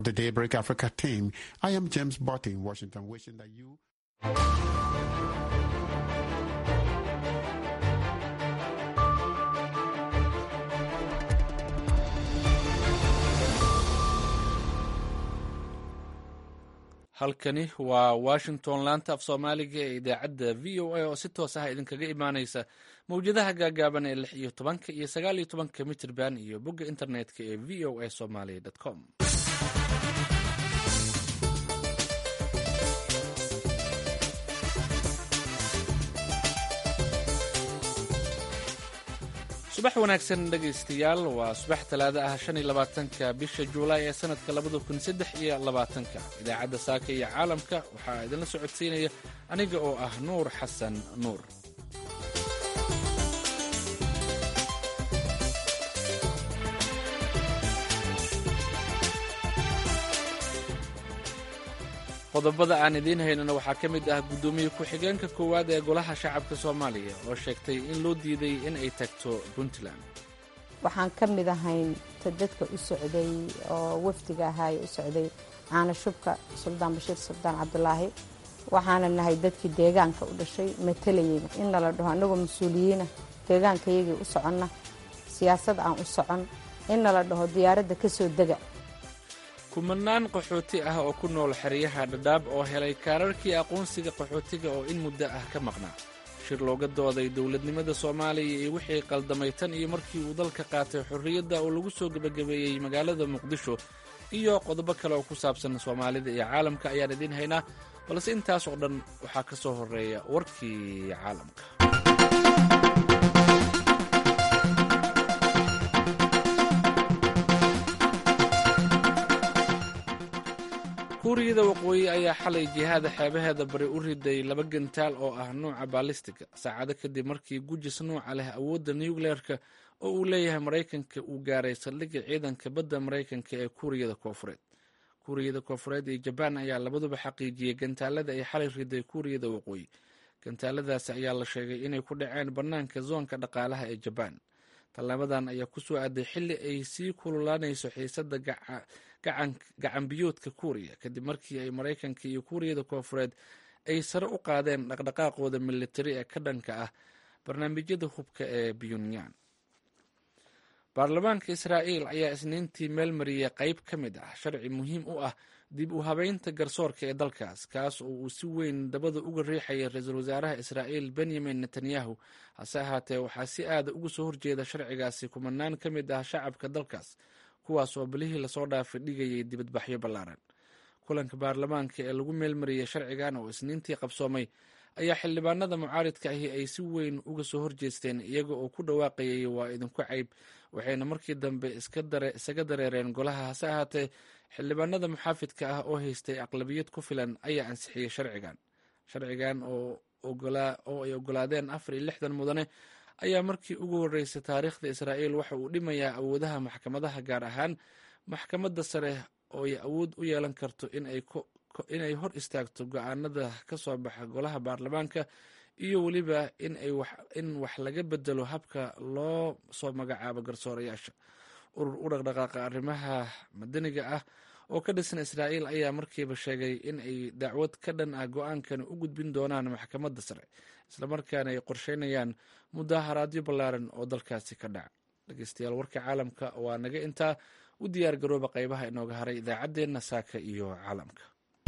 The Daybreak Africa team. I am James Barty in Washington, wishing that you. halkani waa washington laanta af soomaaliga ee idaacadda v o a oo si toos ah idinkaga imaaneysa mawjadaha gaagaaban ee lix iyo tobanka iyo sagaal iyo tobanka mitirban iyo bogga internetka ee v o a somaly com subax wanaagsan dhegaystayaal waa subax talaado ah shan iyo labaatanka bisha juulaay ee sanadka labada kun saddex iyo labaatanka idaacadda saaka iyo caalamka waxaa idinla socodsiinaya aniga oo ah nuur xasan nuur qodobada aan idiin haynana waxaa ka mid ah guddoomiye ku-xigeenka koowaad ee golaha shacabka soomaaliya oo sheegtay in loo diiday in ay tagto puntland waxaan ka mid ahayn ta dadka u socday oo wafdiga ahaay u socday caana shubka suldaan bashiir suldaan cabdulaahi waxaana nahay dadkii deegaanka u dhashay matalayeyna in nala dhaho annagoo mas-uuliyiina deegaankayagii u soconna siyaasad aan u socon in nala dhaho diyaaradda ka soo dega kumanaan qaxooti ah oo ku nool xeryaha dhadhaab oo helay kaararkii aqoonsiga qaxootiga oo in muddo ah ka maqnaa shir looga dooday dowladnimada soomaaliya iyo wixii qaldamay tan iyo markii uu dalka qaatay xorriyadda oo lagu soo gebagabeeyey magaalada muqdisho iyo qodobo kale oo ku saabsan soomaalida iyo caalamka ayaan idiin haynaa balse intaas oo dhan waxaa ka soo horreeya warkii caalamka kuuriyada waqooyi ayaa xalay jihaada xeebaheeda bari u riday laba gantaal oo ah nuuca baalistiga saacado kadib markii gujis nuuca leh awoodda nucleerka oo uu leeyahay maraykanka uu gaaray saldhigga ciidanka badda maraykanka ee kuuriyada koofureed kuuriyada koofureed iyo jabaan ayaa labaduba xaqiijiyey gantaalada ay xalay riday kuuriyada waqooyi gantaaladaasi ayaa la sheegay inay ku dhaceen bannaanka zoonka dhaqaalaha ee jabaan tallaabadan ayaa ku soo aaday xilli ay sii kululaanayso xiisadda gacanbiyoodka kuuriya kadib markii ay maraykanka iyo kuuriyada koofureed ay sare u qaadeen dhaqdhaqaaqooda militari ee ka dhanka ah barnaamijyada hubka ee pyonyan baarlamaanka israa'iil ayaa isniintii meel mariyey qayb ka mid ah sharci muhiim u ah dib u habeynta garsoorka ee dalkaas kaas oo uu si weyn dabada uga riixayay ra-iisul wasaaraha israa'iil benyamin netanyahu hase ahaatee waxaa si aada uga soo horjeeda sharcigaasi kumanaan ka mid ah shacabka dalkaas kuwaas oo bilihii lasoo dhaafay dhigayay dibadbaxyo ballaaran kulanka baarlamaanka ee lagu meelmariyey sharcigan oo isniintii qabsoomay ayaa xildhibaanada mucaaridka ahi ay si weyn uga soo horjeesteen iyaga oo ku dhawaaqayay waa idinku cayb waxayna markii dambe isaga dareereen golaha hase ahaatee xildhibaanada muxaafidka ah oo haystay aqlabiyad ku filan ayaa ansixiyey sharcigan sharcigan oo ay ogolaadeen afar iyo lixdan mudane ayaa markii ugu horreysay taariikhda israa'iil waxa uu dhimayaa awoodaha maxkamadaha gaar ahaan maxkamadda sare oo ay awood u yeelan karto inay hor istaagto go-aanada ka soo baxa golaha baarlamaanka iyo weliba in wax laga bedelo habka loo soo magacaabo garsoorayaasha urur u dhaqdhaqaaqa arrimaha madaniga ah oo ka dhisan israa'iil ayaa markiiba sheegay in ay dacwad ka dhan ah go-aankani u gudbin doonaan maxkamadda sare islamarkaana ay qorsheynayaan mudaharaadyo ballaaran oo dalkaasi ka dhaca dhegeystayaal warka caalamka waa naga intaa u diyaar garooba qaybaha inooga haray idaacaddeenna saaka iyo caalamka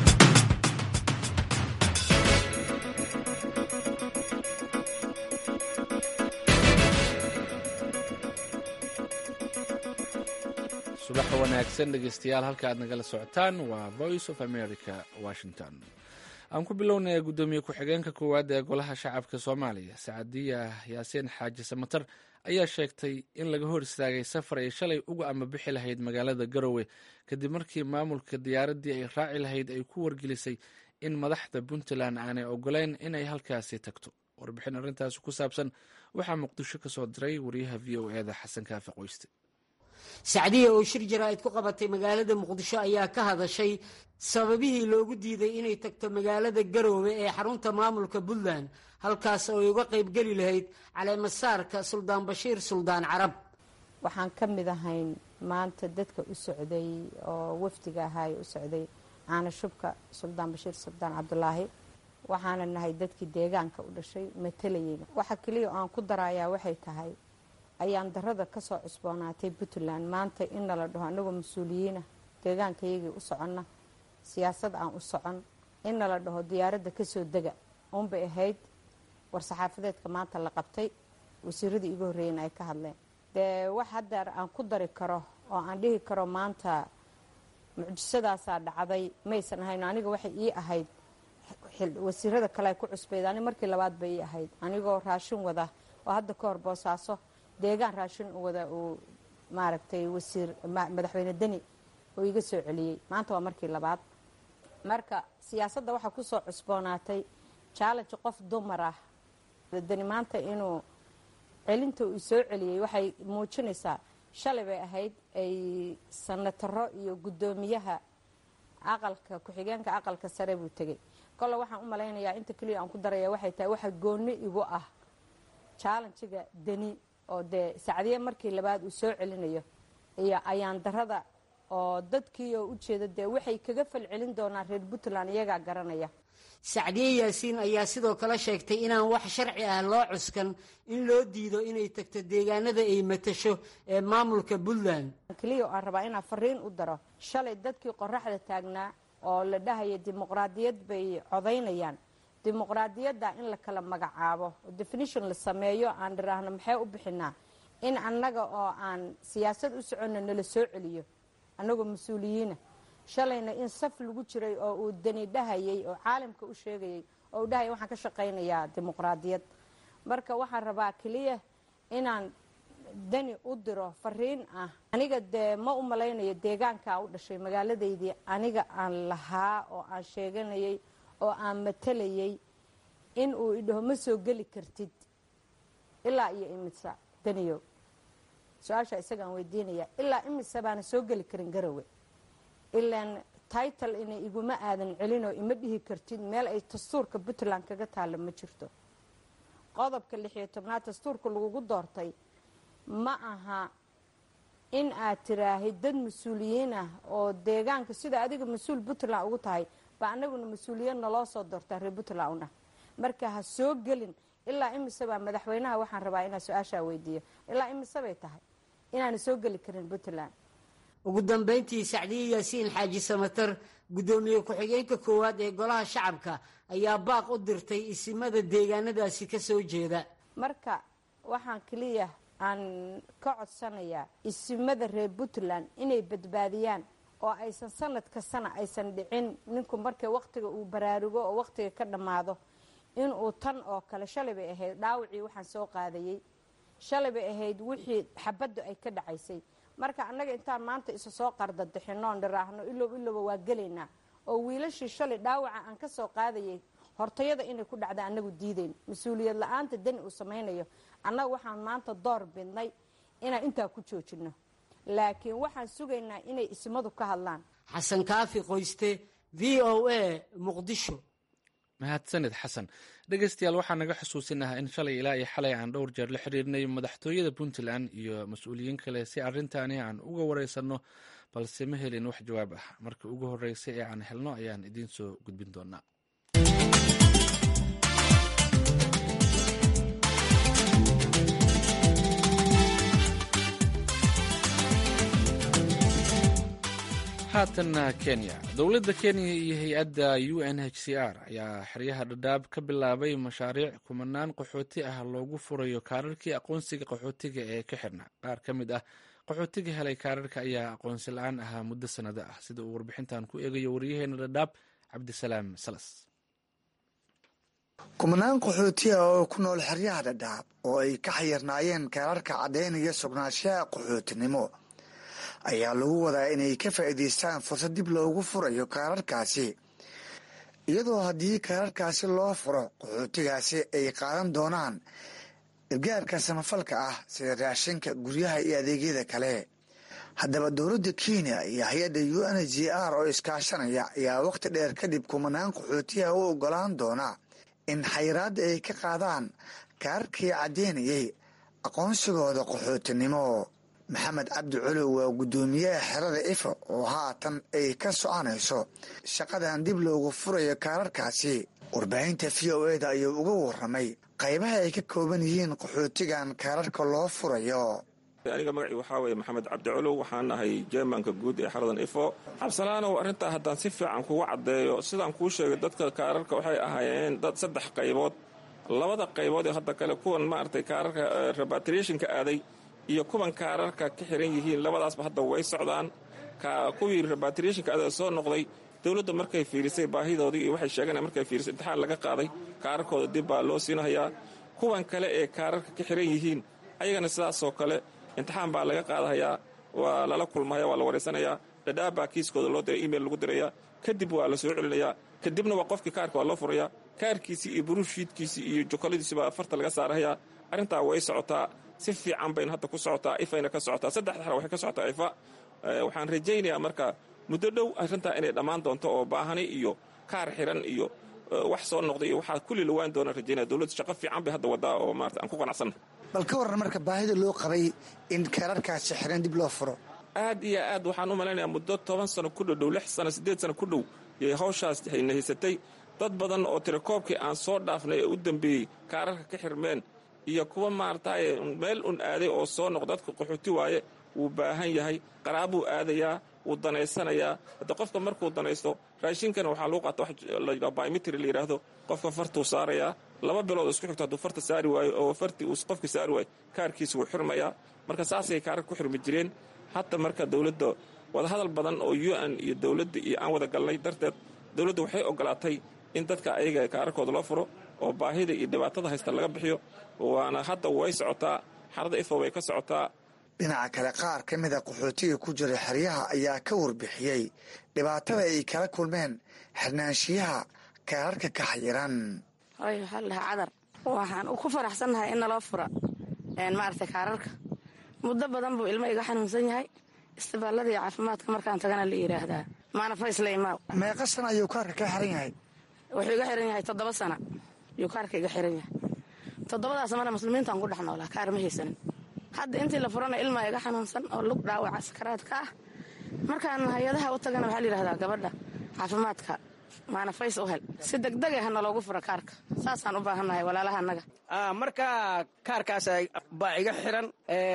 subax wanaagsan dhegeystayaal halka aad nagala socotaan waa voice of america washington aan ku bilownaya guddoomiye ku-xigeenka koowaad ee golaha shacabka soomaaliya sacadiya yaasiin xaaji samatar ayaa sheegtay in laga hor istaagay safar ay shalay uga ama bixi lahayd magaalada garowe kadib markii maamulka diyaaraddii ay raaci lahayd ay ku wargelisay in madaxda puntland aanay ogoleyn inay halkaasi tagto warbixin arrintaasi ku saabsan waxaa muqdisho ka soo diray wariyaha v o eda xasan kaafi qoyste sacdiya oo shir jaraa'id ku qabatay magaalada muqdisho ayaa ka hadashay sababihii loogu diiday inay tagto magaalada garoowe ee xarunta maamulka puntland halkaas oo ay uga qaybgeli lahayd caleemasaarka suldaan bashiir suldaan carab waxaan ka mid ahayn maanta dadka u socday oo wafdiga ahaay u socday caana shubka suldaan bashiir suldaan cabdulaahi waxaana nahay dadkii deegaanka u dhashay matalayeyna waxa keliya oo aan ku darayaa waxay tahay ayaan darada kasoo cusboonaatay puntland maanta in nala dhaho anagoo mas-uuliyiina deegaankayagii u soconna siyaasad aan u socon in nala dhaho diyaaradda kasoo dega uunbay ahayd war-saxaafadeedka maanta la qabtay wasiiradii igu horreeyeen ay ka hadleen dee wax haddeer aan ku dari karo oo aan dhihi karo maanta mucjisadaasaa dhacday maysan ahayn aniga waxay ii ahayd wasiirada kale ay ku cusbayd ani markii labaad bay ii ahayd anigoo raashin wada oo hadda ka hor boosaaso deegaan raashin u wada uu maaragtay wasiir madaxweyne deni oo iga soo celiyey maanta waa markii labaad marka siyaasadda waxaa kusoo cusboonaatay challenge qof dumar ah deni maanta inuu celinta uu soo celiyey waxay muujinaysaa shalay bay ahayd ay sanataro iyo guddoomiyaha aqalka ku-xigeenka aqalka sare buu tegey kolle waxaan u malaynayaa inta keliya aan ku daraya waxay tahay waxa goonni igu ah challenjiga deni oo dee sacdiye markii labaad uu soo celinayo iyo ayaan darada oo dadkii oo ujeeda dee waxay kaga falcelin doonaan reer puntland iyagaa garanaya sacdiye yaasiin ayaa sidoo kale sheegtay inaan wax sharci ah loo cuskan in loo diido inay tagto deegaanada ay matasho ee maamulka puntland keliya aan rabaa inaan fariin u daro shalay dadkii qoraxda taagnaa oo la dhahaya dimuqraadiyad bay codaynayaan dimuqraadiyadda in la kala magacaabo oo definition la sameeyo aan dhiraahno maxay u bixinaa in annaga oo aan siyaasad u soconna nala soo celiyo annagoo mas-uuliyiina shalayna in saf lagu jiray oo uu dani dhahayay oo caalamka u sheegayay oo uu dhahaya waxaan ka shaqaynayaa dimuqraadiyad marka waxaan rabaa keliya inaan dani u diro fariin ah aniga dee ma u malaynayo deegaankaa u dhashay magaaladaydii aniga aan lahaa oo aan sheeganayay oo aan matalayay in uu idhaho ma soo geli kartid ilaa iyo imisa daniyow su-aasha isagaan weydiinaya ilaa imise baana soo geli karin garowe ilaan title ina iguma aadan celinoo ima dhihi kartid meel ay dastuurka puntland kaga taalla ma jirto qodobka lixiyo tobnaad dastuurka lagugu doortay ma aha in aad tiraahid dad mas-uuliyiin ah oo deegaanka sida adiga mas-uul puntland ugu tahay baa anaguna mas-uuliyad naloo soo doortaa reer puntland una marka ha soo gelin ilaa imise baa madaxweynaha waxaan rabaa inaa su-aashaa weydiiyo ilaa imise bay tahay inaana soo geli karin puntland ugu dambayntii sacdiye yaasiin xaaji samatar guddoomiye ku-xigeenka koowaad ee golaha shacabka ayaa baaq u dirtay isimada deegaanadaasi ka soo jeeda marka waxaan keliya aan ka codsanayaa isimada reer puntland inay badbaadiyaan oo aysan sanad kastana aysan dhicin ninku markay wakhtiga uu baraarugo oo wakhtiga ka dhammaado inuu tan oo kale shalay bay ahayd dhaawacii waxaan soo qaadayey shalay bay ahayd wixii xabaddu ay ka dhacaysay marka annaga intaan maanta isa soo qardadixinoon dhiraahno ilow ilowba waa gelaynaa oo wiilashii shalay dhaawaca aan ka soo qaadayay hortayada inay ku dhacda annagu diidayn mas-uuliyad la-aanta dani uu samaynayo annaga waxaan maanta door bidnay inaan intaa ku joojino laakiin waxaan sugaynaa inay ismadu ka hadlaan xasan kaafi qoyste v o a muqdisho mahadsanid xasan dhegeystayaal waxaa naga xusuusinahaa in shalay ilaa iyo xalay aan dhowr jeer la xiriirnay madaxtooyada puntland iyo mas-uuliyiin kale si arrintaani aan uga wareysanno balse ma helin wax jawaab ah marka ugu horreysay ee aan helno ayaan idiin soo gudbin doonaa haatanna kenya dowladda kenya iyo hay-adda u n h c r ayaa xeryaha dhadhaab ka bilaabay mashaariic kumanaan qaxooti ah loogu furayo kaararkii aqoonsiga qaxootiga ee ka xirna qaar ka mid ah qaxootiga helay kaararka ayaa aqoonsi la-aan ahaa muddo sannado ah sida uu warbixintan ku eegayo waryaheena dhadhaab cabdisalaam salas kumanaan qaxooti ah oo ku nool xeryaha dhadhaab oo ay ka xayirnaayeen kaararka caddaynaya sugnaanshaha qaxootinimo ayaa lagu wadaa inay ka faa'iidaystaan fursad dib loogu furayo kaararkaasi iyadoo haddii kaararkaasi loo furo qaxootigaasi ay qaadan doonaan gargaarka samafalka ah sida raashinka guryaha iyo adeegyada kale haddaba dowladda kenya iyo hay-adda u n g r oo iskaashanaya ayaa wakhti dheer kadib kumanaan qaxootiyaha u ogolaan doona in xayiraadda ay ka qaadaan kaararkii caddeynayay aqoonsigooda qaxootinimo maxamed cabdi colow waa guddoomiyaha xerada ifa oo haatan ay ka soconayso shaqadan dib loogu furayo kaararkaasi warbaahinta v o eda ayuu uga waramay qaybaha ay ka kooban yihiin qaxootigan kaararka loo furayo aniga magacii waxaa weeye maxamed cabdicolow waxaan ahay jermanka guud ee xaradan ifo cabsalaanow arrintaa haddaan si fiican kugu caddeeyo sidaan kuu sheegay dadka kaararka waxay ahaayeen dad saddex qaybood labada qaybood ee hadda kale kuwan maaragtay kaararka rebatriationka aaday iyo kuwan kaararka ka xiran yihiin labadaasba hadda way socdaan kuwii rebatriationka aaday soo noqday dowladda markay fiirisay baahidoodii iyo waxay sheegeen markay fiirisay imtixaan laga qaaday kaararkooda dib baa loo siinahayaa kuwan kale ee kaararka ka xiran yihiin ayagana sidaasoo kale imtixaan baa laga qaadahayaa waa lala kulmahaya waa la wareysanayaa dhadhaabaa kiiskooda loo diray email lagu dirayaa kadib waa la soo celinayaa kadibna waa qofkii kaarka waa loo furayaa kaarkiisii iyo buruushiidkiisii iyo jokoladiisiibaa farta laga saarahayaa arrintaa way socotaa si fiican bayna hadda ku socotaa ifayna ka socotaa saddexda xara waxay ka socotaa ifa waxaan rajaynayaa marka muddo dhow arrintaa inay dhammaan doonto oo baahani iyo kaar xiran iyo wax soo noqday iyo waxaa kulli lawaan doonaan rajaynaya dowladda shaqo fiican bay hadda wadaa oo maarata aan ku qanacsanna bal ka warran marka baahida loo qabay in kaararkaasi xiran dib loo furo aad iyo aad waxaan u malaynayaa muddo toban sano ku dhow dhow lix sano siddeed sano ku dhow yay hawshaas hayna haysatay dad badan oo tirakoobkii aan soo dhaafnay ee u dambeeyey kaararka ka xirmeen iyo kuwa maarataye meel un aaday oo soo noq dadka qaxooti waaye wuu baahan yahay qaraabuu aadayaa wuu danaysanayaa hadda qofka markuu danaysto raashinkana waxaa lagu qaata wax layidhaha biometry la yidhaahdo qofka fartuu saarayaa laba bilood isku xigto hadduu farta saari waayo oo fartii uu qofka saari waayo kaarkiisa wuu xirmayaa marka saasay kaarar ku xirmi jireen hadda marka dowladda wadahadal badan oo u n iyo dowladda iyo aan wada galnay darteed dowladda waxay ogolaatay in dadka ayaga kaararkooda loo furo oo baahida iyo dhibaatada haysta laga bixiyo waana hadda way socotaa xarada ifo way ka socotaa dhinaca kale qaar ka mida qaxootiga ku jira xeryaha ayaa ka warbixiyey dhibaatada ay kala kulmeen xirnaanshiyaha kaararka ka xayiran hoy waxaa la dhahaa cadar waxaan ku faraxsannahay in naloo fura maaragtay kaararka muddo badan buu ilmo iga xanuunsan yahay istibaalladii caafimaadka markaan tagana la yidhaahdaa maana faysla imaaw meeqa sana ayuu kaarka ka xiran yahay wuxuu iga xiran yahay toddoba sana yuu kaarka iga xiran yahay toddobadaas mana muslimiintaan ku dhex noolaa kaar ma haysanin hadda intii la furana ilmaa iga xanuunsan oo lug dhaawaca sakaraadka ah markaan hay-adaha u tagana waxaa la yidhahdaa gabadha caafimaadka maana fays u hel si degdeg ah naloogu fura kaarka saasaan u baahannahay walaalaha annaga marka kaarkaas baa iga xiran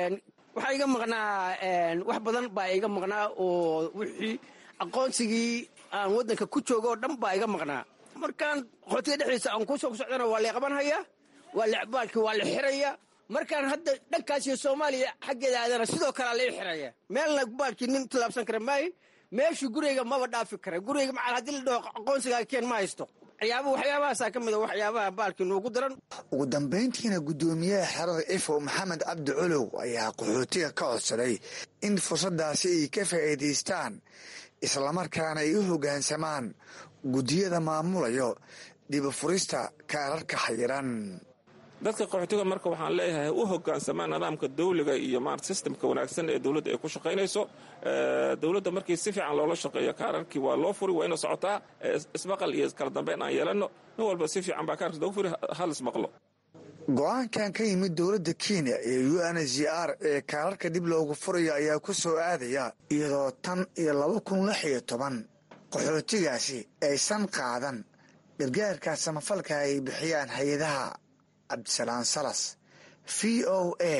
waxaa iga maqnaa wax badan baa iga maqnaa oo wixii aqoonsigii aan waddanka ku joogo oo dhan baa iga maqnaa markaan qaxootiga dhexdiisa aan kusoo socdana waa la qabanhayaa baalkii waa la xiraya markaan hadda dhankaasiyo soomaaliya xaggeeda aadana sidoo kalea lai xiraya meelna baalkii nin tilaabsan kara maayin meeshii gurigayga maba dhaafi kara gurigayga macal haddii la dhaho aqoonsigaa keen ma haysto waxyaaba waxyaabahaasaa ka mid a waxyaabaha baalkii noogu daran ugu dambayntiina guddoomiyaha xerada ifo maxamed cabdi colow ayaa qaxootiga ka codsaday in fursadaasi ay ka faa'iidaystaan islamarkaana ay u hoggaansamaan guddiyada maamulayo dibufurista kaararka xayiran dadka qaxootiga marka waxaan leeyahay u hogaansamaan nidaamka dawliga iyo maarata sistamka wanaagsan ee dowladda ay ku shaqaynayso dowladda markii si fiican loola shaqeeyo kaararkii waa loo furi waa ina socotaa ismaqal iyo kala dambeyn aan yeelanno nin walba si fiican baa kaarkiis loogu furi hal ismaqlo go-aankan ka yimid dowladda kenya ee u n z r ee kaararka dib loogu furayo ayaa ku soo aadaya iyadoo tan iyo laba kun lix iyo toban qaxootigaasi aysan qaadan gargaarka samafalka ay bixiyaan hay-adaha cabdisalaan salas v o a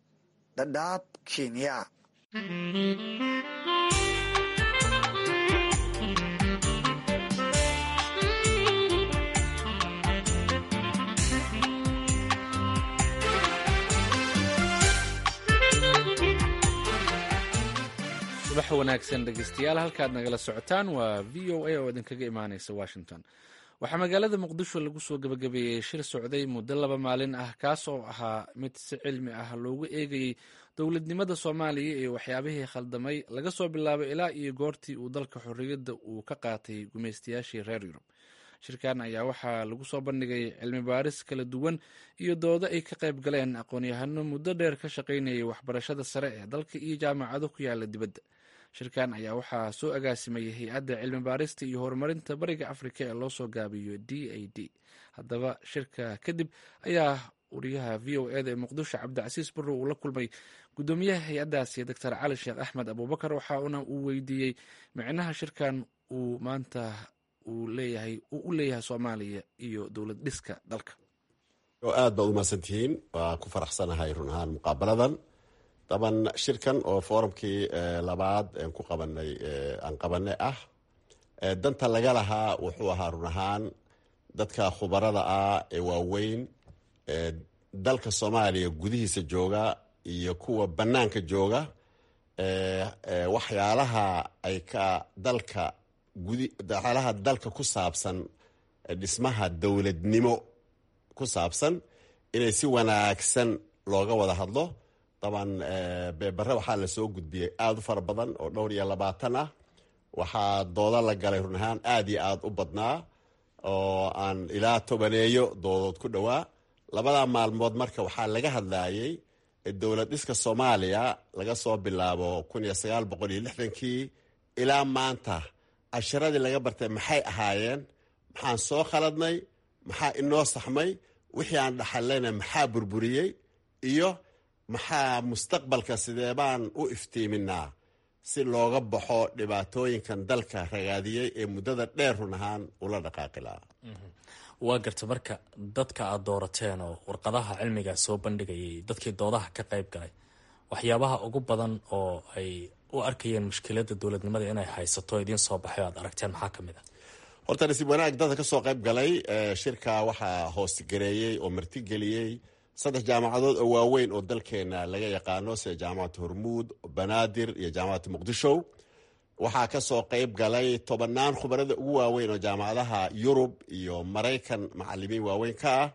dhadhaab kenya subax wanaagsan dhegeystayaal halkaad nagala socotaan waa v o a oo idinkaga imaaneysa washington waxaa magaalada muqdisho lagu soo gabagabeeyey shir socday muddo laba maalin ah kaas oo ahaa mid si cilmi ah loogu eegayey dowladnimada soomaaliya iyo waxyaabihii khaldamay laga soo bilaabo ilaa iyo goortii uu dalka xorriyadda uu ka qaatay gumaystayaashii reer yurub shirkan ayaa waxaa lagu soo bandhigay cilmi baaris kala duwan iyo doodo ay ka qayb galeen aqoon-yahano muddo dheer ka shaqaynayay waxbarashada sare ee dalka iyo jaamacado ku yaala dibadda shirkan ayaa waxaa soo agaasimayay hay-adda cilmi baarista iyo horumarinta bariga afrika ee loo soo gaabiyo d a d haddaba shirka kadib ayaa wariyaha v o eda ee muqdisho cabdicasiis barrow uu la kulmay guddoomiyaha hay-addaasi doctor cali sheekh axmed abuubakar waxaana uu weydiiyey micnaha shirkan uu maanta uu leeyahay uu u leeyahay soomaaliya iyo dowlad dhiska dalka aad baad umahadsantihiin waa ku faraxsanahay run ahaan muqaabaladan daban shirkan oo forumkii labaad aan ku qabanay aan qabanay ah danta laga lahaa wuxuu ahaa run ahaan dadka khubarada ah ee waaweyn dalka soomaaliya gudihiisa jooga iyo kuwa bannaanka jooga waxyaalaha ay ka dalka gudi waxyaalaha dalka ku saabsan dhismaha dowladnimo ku saabsan inay si wanaagsan looga wada hadlo daban beebare waxaa lasoo gudbiyey aada u fara badan oo dhowr iyo labaatan ah waxaa doodo la galay run ahaan aada iyo aada u badnaa oo aan ilaa tobaneeyo doodood ku dhowaa labada maalmood marka waxaa laga hadlayey dowlad dhiska soomaaliya laga soo bilaabo kun iyo sagaal boqol iyo lixdankii ilaa maanta casharadii laga bartay maxay ahaayeen maxaan soo khaladnay maxaa inoo saxmay wixii aan dhaxallayna maxaa burburiyey iyo maxaa mustaqbalka sidee baan u iftiiminaa si looga baxo dhibaatooyinkan dalka ragaadiyey ee muddada dheer run ahaan ula dhaqaaqi lahaa waa garta marka dadka aada doorateen oo warqadaha cilmiga soo bandhigayay dadkii doodaha ka qayb galay waxyaabaha ugu badan oo ay u arkayeen mushkiladda dowladnimada inay haysato idiin soo baxay o aad aragteen maxaa ka mid a horta nasiib wanaag dadka ka soo qayb galay shirka waxaa hoosgareeyey oo martigeliyey saddex jaamacadood oo waaweyn oo dalkeena laga yaqaano sida jaamacadda hormuud banaadir iyo jaamacadda muqdisho waxaa ka soo qayb galay tobannaan khubarada ugu waaweyn oo jaamacadaha yurub iyo maraykan macalimiin waaweyn ka ah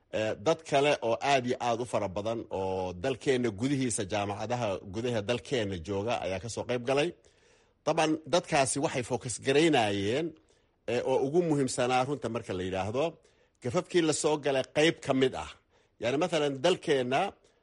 dad kale oo aada iyo aada u fara badan oo dalkeena gudihiisa jaamacadaha gudaha dalkeena jooga ayaa kasoo qayb galay daban dadkaasi waxay focus garaynayeen oo ugu muhiimsanaa runta marka la yidhaahdo gafafkii lasoo galay qayb ka mid ah yani mathalan dalkeenna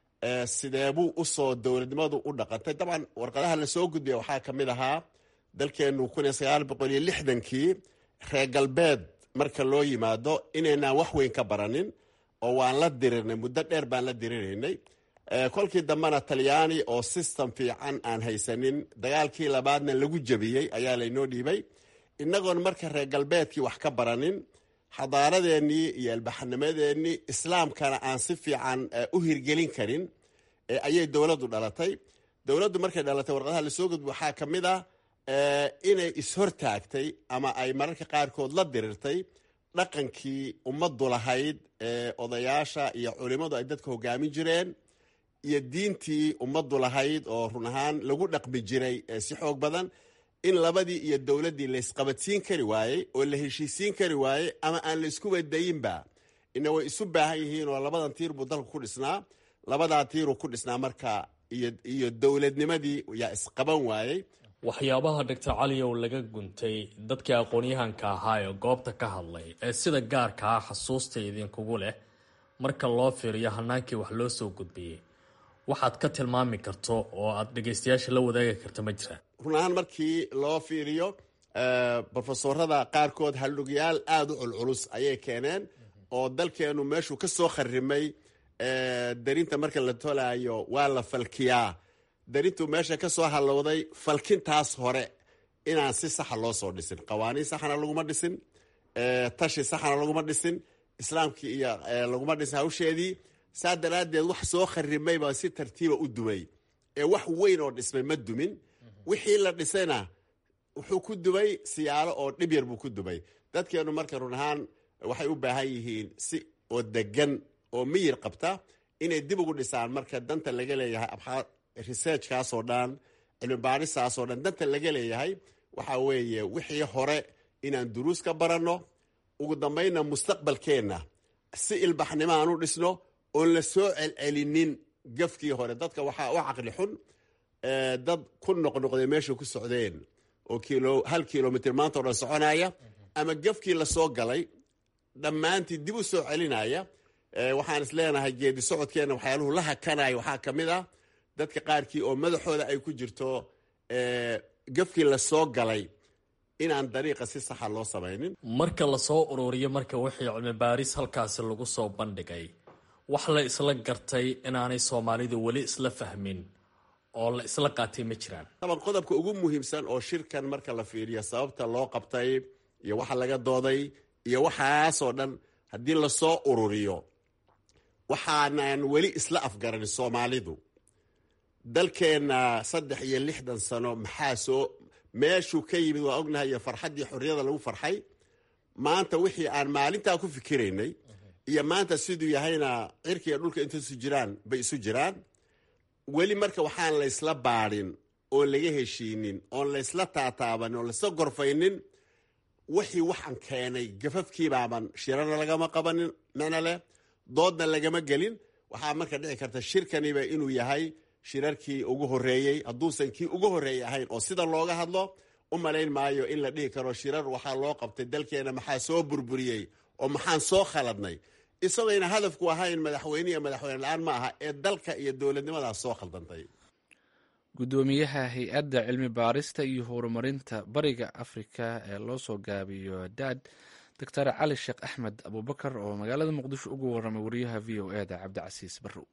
sideebuu usoo dowladnimadu u dhaqantay dabcan warqadaha lasoo gudbiya waxaa ka mid ahaa dalkeenu kun iyo sagaal boqol iyo lixdankii reer galbeed marka loo yimaado inaynaan wax weyn ka baranin oo waan la dirirnay muddo dheer baan la diriraynay kolkii dambena talyaani oo system fiican aan haysanin dagaalkii labaadna lagu jebiyey ayaa laynoo dhiibay inagoon marka reer galbeedkii wax ka baranin xadaaradeennii iyo albaxanimadeennii islaamkana aan si fiican u hirgelin karin ayay dowladdu dhalatay dowladdu markay dhalatay warqadaha lasoo gudbi waxaa ka mid ah inay ishortaagtay ama ay mararka qaarkood la dirirtay dhaqankii ummaddu lahayd ee odayaasha iyo culimmadu ay dadka hogaamin jireen iyo diintii ummaddu lahayd oo run ahaan lagu dhaqmi jiray si xoog badan in labadii iyo dowladdii laysqabadsiin kari waayey oo la heshiisiin kari waayey ama aan la isku wadayinba ina way isu baahan yihiin oo labadan tiir buu dalku ku dhisnaa labadaa tiiruu ku dhisnaa marka iyo dowladnimadii yaa isqaban waayey waxyaabaha doctor caliyow laga guntay dadkii aqoon-yahanka ahaa ee goobta ka hadlay ee sida gaarka ah xasuusta idinkugu leh marka loo fiiriyo hanaankii wax loo soo gudbiyey waxaad ka tilmaami karto oo aad dhegaystayaasha la wadaagi karto ma jiraan run ahaan markii loo fiiriyo brofesorada qaarkood haldhugyaal aada u culculus ayay keeneen oo dalkeenu meeshuu ka soo kharimay darinta marka la tolaayo waa la falkiyaa darintuu meesha ka soo hallowday falkintaas hore inaan si saxa loo soo dhisin qawaaniin saxana laguma dhisin tashi saxana laguma dhisin islaamkii iyo laguma dhisin hawsheedii saa daraaddeed wax soo kharimayba si tartiiba u dumay ee wax weyn oo dhismay ma dumin wixii la dhisayna wuxuu ku dumay siyaalo oo dhib yar buu ku dumay dadkeenu marka run ahaan waxay u baahan yihiin si oo degan oo miyir qabta inay dib ugu dhisaan marka danta laga leeyahay researchkaasoo dhan cilmi baadhisaasoo dhan danta laga leeyahay waxaa weeye wixii hore inaan duruus ka baranno ugu dambaynna mustaqbalkeenna si ilbaxnimo aan u dhisno oon la soo celcelinin gafkii hore dadka waxaa u caqli xun dad ku noqnoqday meesha ku socdeen oo kilo hal kilomitr maanta o dhan soconaya ama gafkii lasoo galay dhammaantii dib u soo celinaya waxaan is leenahay geedi socodkeenna waxyaaluhu la hakanaya waxaa ka mid ah dadka qaarkii oo madaxooda ay ku jirto gafkii lasoo galay inaan dariiqa si saxa loo samaynin marka lasoo ururiyo marka wixii cilmi baaris halkaasi lagu soo bandhigay wax la isla gartay inaanay soomaalidu weli isla fahmin oo la isla qaatay ma jiraan taban qodobka ugu muhiimsan oo shirkan marka la fiiriyo sababta loo qabtay iyo waxa laga dooday iyo waxaasoo dhan haddii lasoo ururiyo waxaanan weli isla afgaranin soomaalidu dalkeenna saddex iyo lixdan sano maxaa soo meeshuu ka yimid waa ognahay iyo farxaddii xorriyada lagu farxay maanta wixii aan maalintaa ku fikiraynay iyo maanta siduu yahayna cirka iyo dhulka inta isu jiraan bay isu jiraan weli marka waxaan laysla baadhin oon laga heshiinin oon laysla taataabanin oon laysla gorfaynin wixii waxaan keenay gafafkiibaaban shirana lagama qabanin micno leh doodna lagama gelin waxaa marka dhici karta shirkaniba inuu yahay shirarkii ugu horeeyey hadduusan kii ugu horeeyey ahayn oo sida looga hadlo u malayn maayo in la dhihi karo shirar waxaa loo qabtay dalkeena maxaa soo burburiyey oo maxaan soo khaladnay isagayna hadafku ahayn madaxweyne iyo madaxweyne la-aan ma aha ee dalka iyo dowladnimadaas soo khaldantay guddoomiyaha hay-adda cilmi baarista iyo horumarinta bariga afrika ee loo soo gaabiyo daad doctor cali sheekh axmed abubakar oo magaalada muqdisho ugu waramay wariyaha v o e da cabdicasiis barrow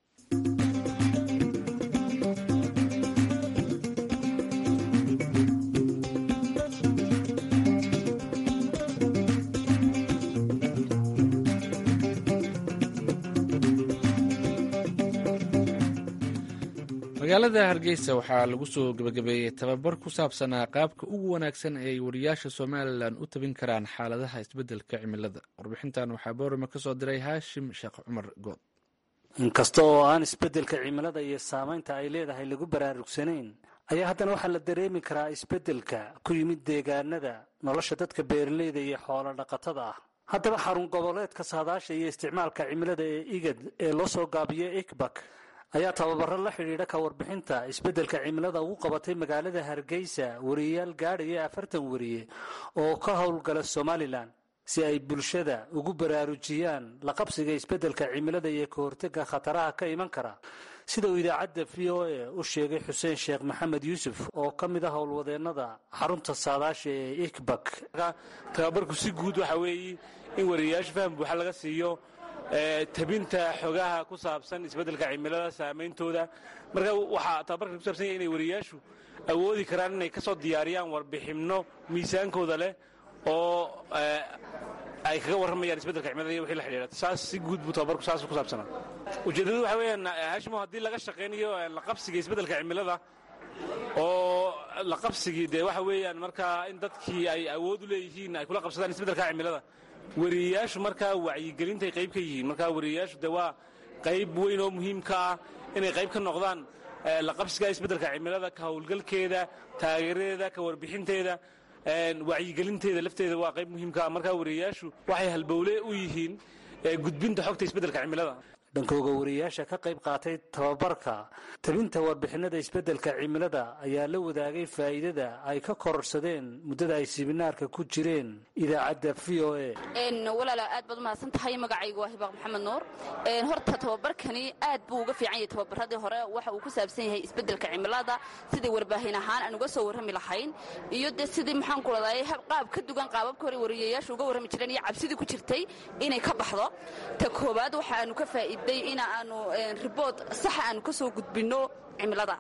magaalada hargeysa waxaa lagu soo gebagabeeyey tababar ku saabsanaa qaabka ugu wanaagsan ee ay wariyaasha somalilan u tabin karaan xaaladaha isbeddelka cimilada warbixintan waxaa boorama ka soo diray haashim sheekh cumar good inkasta oo aan isbeddelka cimilada iyo saamaynta ay leedahay lagu baraarugsanayn ayaa haddana waxaa la dareemi karaa isbeddelka ku yimid deegaanada nolosha dadka beeraleyda iyo xoolo dhaqatada ah haddaba xarun goboleedka saadaasha iyo isticmaalka cimilada ee igad ee loo soo gaabiyo ikbak ayaa tababaro la xidhiidha ka warbixinta isbeddelka cimilada ugu qabatay magaalada hargeysa wariyayaal gaadhaya afartan wariye oo ka howlgala somalilan si ay bulshada ugu baraarujiyaan la qabsiga isbeddelka cimilada iyo ka hortega khataraha ka iman kara sida uu idaacadda v o a u sheegay xuseen sheekh maxamed yuusuf oo ka mid ah howlwadeennada xarunta saadaasha ee ikbak tababarku si guud waxa weeye in wariyayaasha faham buuxa laga siiyo tabinta xogaha ku saabsan isbeddelka cimilada saameyntooda marka waxaa tababarkan ku saabsan yahay inay wariyayaashu awoodi karaan inay ka soo diyaariyaan warbixinno miisaankooda leh oo ay kaga warramayaan isbeddelka cimilada iyo wixii la xidhiidha saas si guud buu tababarku saas ku saabsanaa ujeeddadu waxa weeyaan hashimo haddii laga shaqaynayo la qabsiga isbeddelka cimilada oo la qabsigii dee waxa weeyaan markaa in dadkii ay awood u leeyihiin ay kula qabsadaan isbeddelka cimilada wariyayaashu markaa wacyigelintay qayb ka yihiin markaa wariyayaashu de waa qayb weyn oo muhiimka ah inay qayb ka noqdaan la qabsiga isbeddelka cimilada ka howlgalkeeda taageeradeeda ka warbixinteeda wacyigelinteeda lafteeda waa qayb muhiimka ah markaa wariyayaashu waxay halbowle u yihiin gudbinta xogta isbeddelka cimilada dhankooga wariyayaasha ka qayb qaatay tababarka tabinta warbixinada isbeddelka cimilada ayaa la wadaagay faa'iidada ay ka kororsadeen muddada ay siminaarka ku jireen idaacadda v o a walaala aad baad umahadsan tahay magacaygu waa hibaaq maxamed nuur horta tababarkani aad buu uga fiican yahay tababaradii hore waxa uu ku saabsan yahay isbeddelka cimilada sidai warbaahin ahaan aan uga soo warrami lahayn iyo dee sidii maxaan ku raday qaab ka dugan qaababka hore wariyayaashu uga warrami jireen iyo cabsidii ku jirtay inay ka baxdo ta koowaad waxa aanu ka faa'iid in aanu ribood saxa aanu ka soo gudbinno cimilada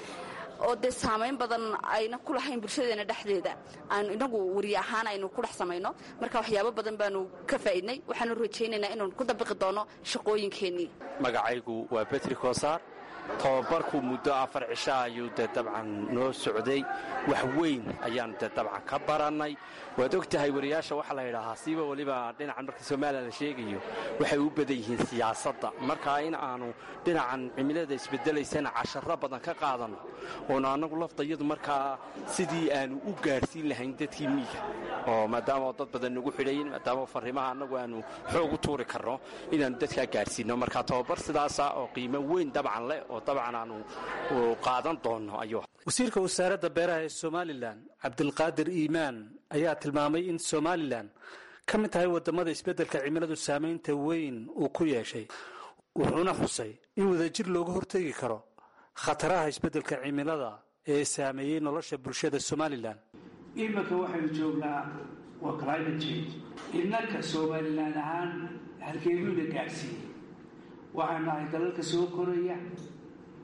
oo dee saamayn badan ayna ku lahayn bulshadeena dhexdeeda aanu inagu wariye ahaan aynu ku dhex samayno marka waxyaabo badan baanu ka faa'iidnay waxaanu rajaynaynaa inaanu ku dabiqi doono shaqooyinkeennii magacaygu waa betri kosaar tababarku muddo afar cisho ayuu dee dabcan noo socday wax weyn ayaan dee dabcan ka barannay waad og tahay wariyaasha waxaa la yidhaahaa siiba weliba dhinacan marka somalilan la sheegayo waxay u badan yihiin siyaasadda markaa in aanu dhinacan cimilada isbedelaysana casharro badan ka qaadanno oonu annagu laftayadu markaa sidii aanu u gaadhsiin lahayn dadkii miiga oo maadaama dad badan nagu xidhayin maadaama farrimaha annagu aanu xoog u tuuri karno inaannu dadkaa gaadhsiinno marka tababar sidaasa oo qiimo weyn dabcan leh oo dabcan aanu qaadan doonno ayuu wasiirka wasaaradda beeraha ee somalilan cabdilqaadir iimaan ayaa tilmaamay in somalilan ka mid tahay waddamada isbeddelka cimiladu saamaynta weyn uu ku yeeshay wuxuuna xusay in wadajir looga hortegi karo khataraha isbeddelka cimilada ee saameeyey nolosha bulshada somalilan iminka waxaynu joognaa waa climate change innanka somalilan ahaan halkeeduuna gaadhsiiyey waxaan nahay dalalka soo koraya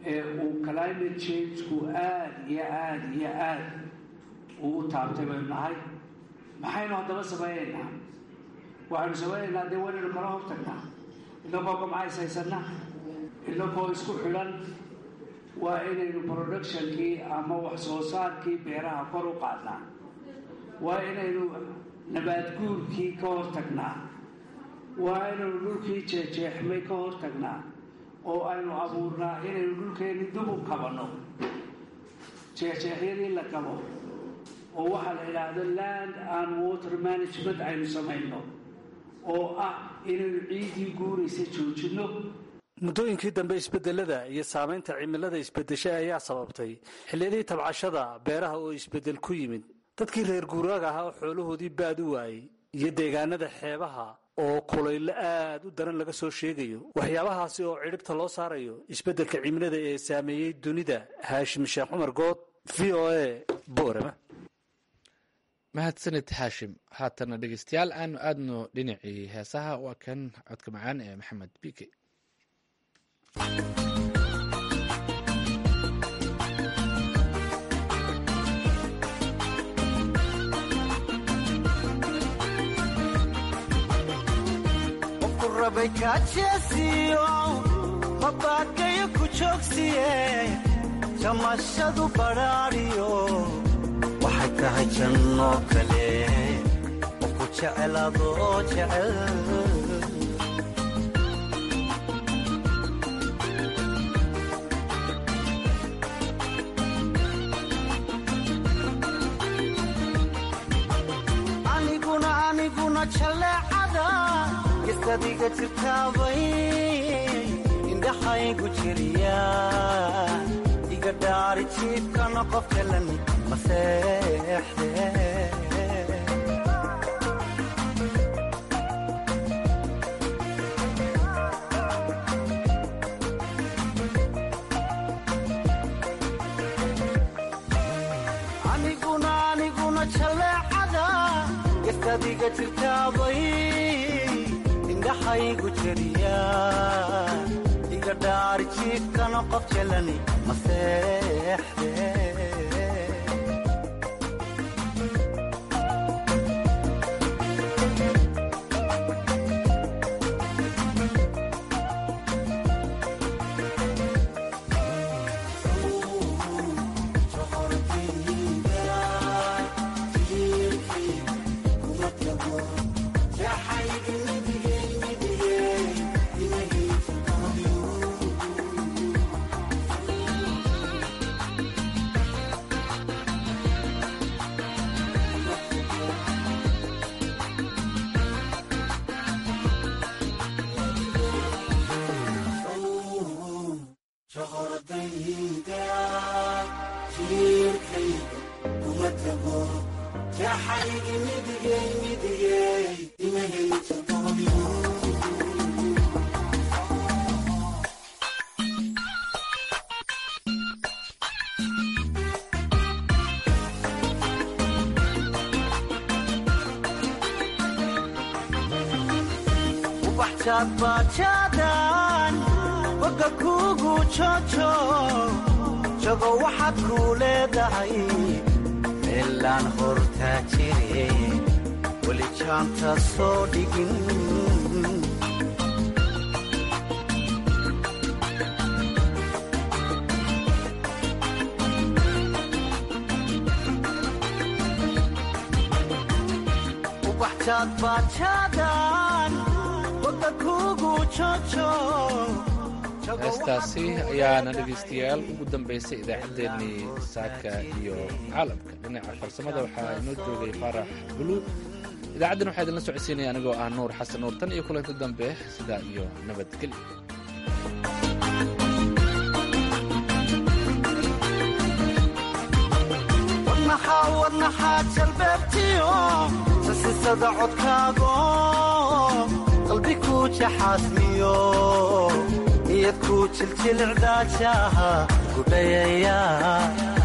ee uu climate changeku aad iyo aad iyo aad uu u taabtay baynu nahay maxaynu haddaba samaynaynaa waxaynu samaynaynaa dee waynaynu kala hortagnaa inagoo gamcays haysanna inagoo isku xidhan waa inaynu productionkii ama wax soo saarkii beeraha kor u qaadnaa waa inaynu nabaadguurkii ka hortagnaa waa inaynu dhulkii jeejeexmay ka hortagnaa oo aynu abuurnaa inaynu dhulkeenni dib u kabanno jeexjeexyadii la kabo oo waxaa la idhaahdo land and water management aynu samayno oo ah inaynu ciiddii guuraysa joojinno muddooyinkii dambe isbedelada iyo saamaynta cimilada isbedeshay ayaa sababtay xilliyadii tabcashada beeraha oo isbedel ku yimid dadkii reer guuraaga ahaa oo xoolahoodii baad u waayey iyo deegaanada xeebaha oo kulaylo aad u daran laga soo sheegayo waxyaabahaasi oo cidhibta loo saarayo isbeddelka cimilada ee saameeyey dunida haashim sheekh cumar good v o a boorama mahadsanid haashim haatana dhegeystayaal aanu aadno dhinacii heesaha waa kan codka macaan ee maxamed bike mabaakayo ku joogsiye jamashadu badhaadhiyo waxay tahay janno kale oo ku jecel adoo jecel aniguna aniguna jaleecada isadiga jirtaabay indhaxaygu jiriya iga dhaari jiibkana qof jalan maseexde aniguna aniguna jaleecada isadiga jirtaabay indhaxaygu jiriya iga dhaari jiibkana qof jalani maseexde bajaadbaajaadaan boga kuugu jojo jago waxaad kuu leedahay meelaan hortaa jire weli jaanta soo dhigin heestaasi ayaana dhegaystayaal ugu dambaysay idaacaddeenii saaka iyo caalamka dhinaca farsamada waxaa inoo joogay faarax buluug idaacaddan waxaa idinla socodsiinaya anigoo ah nuur xasan nuur tan iyo kulanti dambe sidaa iyo nabadgelyo wadnaxaa jalbeebtiyo sasisada codkaago qalbi kuu jaxaasmiyo niyad kuu jiljilicdaajaha gudhayaya